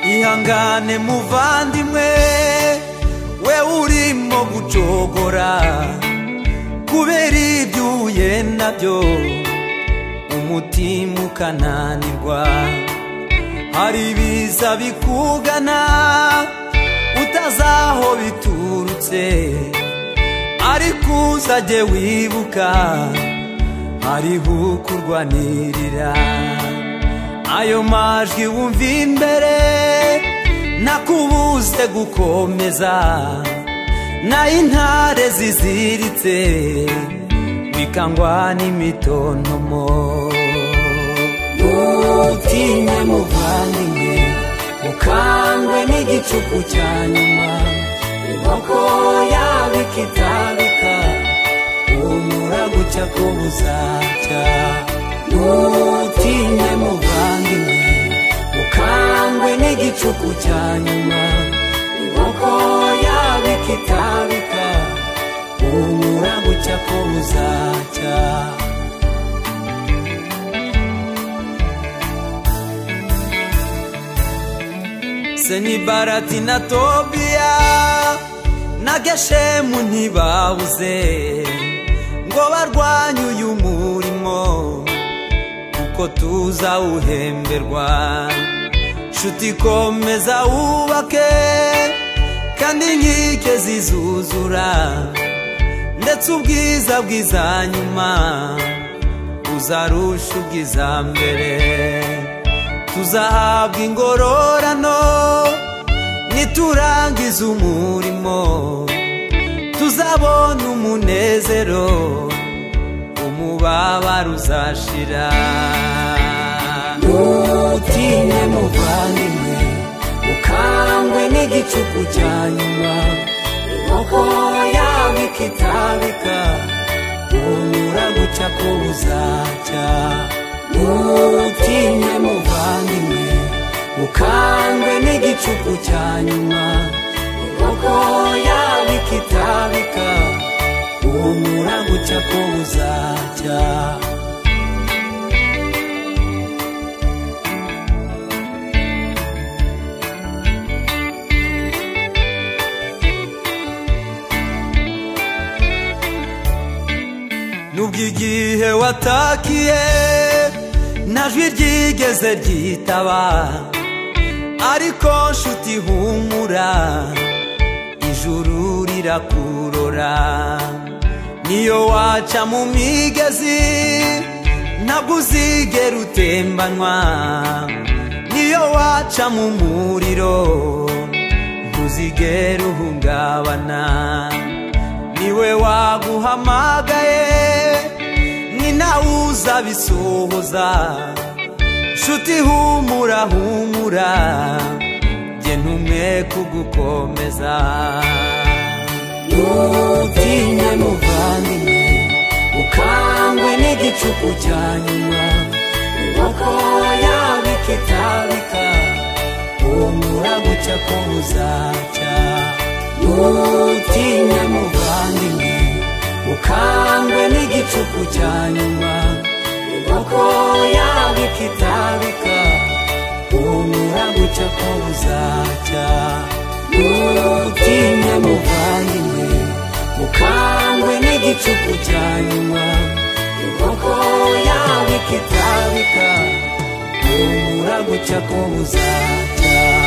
mwihangane muvandimwe we urimo gucogora kubera ibyo uhuye nabyo umutima ukananirwa hari ibiza bikugana utazi aho biturutse ariko uzajye wibuka hariho ukurwanirira ayo majwi wumva imbere nakubuze gukomeza nayo intare ziziritse bikangwa n'imitontomo mutinye muvandimwe mukangwe n'igicuku cya nyuma inkoko yaba ikitabika humura gucya ko buzacya mutinye muvandimwe mukangwe n'igicuku cya nyuma inkoko yaba ikitabika humura gucya ko buzacya se ni barati na tobiya na geshemu ntibabuze ngo barwanye uyu murimo kuko tuzawuhemberwa nshuti komeza wubake kandi inkike zizuzura ndetse ubwiza bwiza nyuma buzarusha ubwiza mbere tuzahabwa ingororano niturangiza umurimo tuzabona umunezero umubabaro uzashira mutinye muvandimwe mukangwe n'igicuku cya nyuma inkoko yaba ikitabika humura guca ko buzacya mutinye muvandimwe mukangwe n'igicuku cya nyuma inkoko yaba ikitabika humura gucya ko buzacya nubwo igihe watakiye nta jwi ryigeze ryitaba ariko nshuti humura ijuru rirakurora niyo waca mu migezi ntabwo uzigera utembanwa niyo waca mu muriro ntuzigera uhungabana niwe waguhamagaye ni nawe uzabisohoza nshuti humura humura jye ntumwe kugukomeza mutinye muvandimwe ukangwe n'igicuku cya nyuma inkoko yaba ikitabika humura gucya ko buzacya mutinye muvandimwe ukangwe n'igicuku cya nyuma inkoko yaba ikitabika humura gucya ko buzacya mutinye muvandimwe ukangwe n'igicuku cya nyuma inkoko yaba ikitabika humura gucya ko buzacya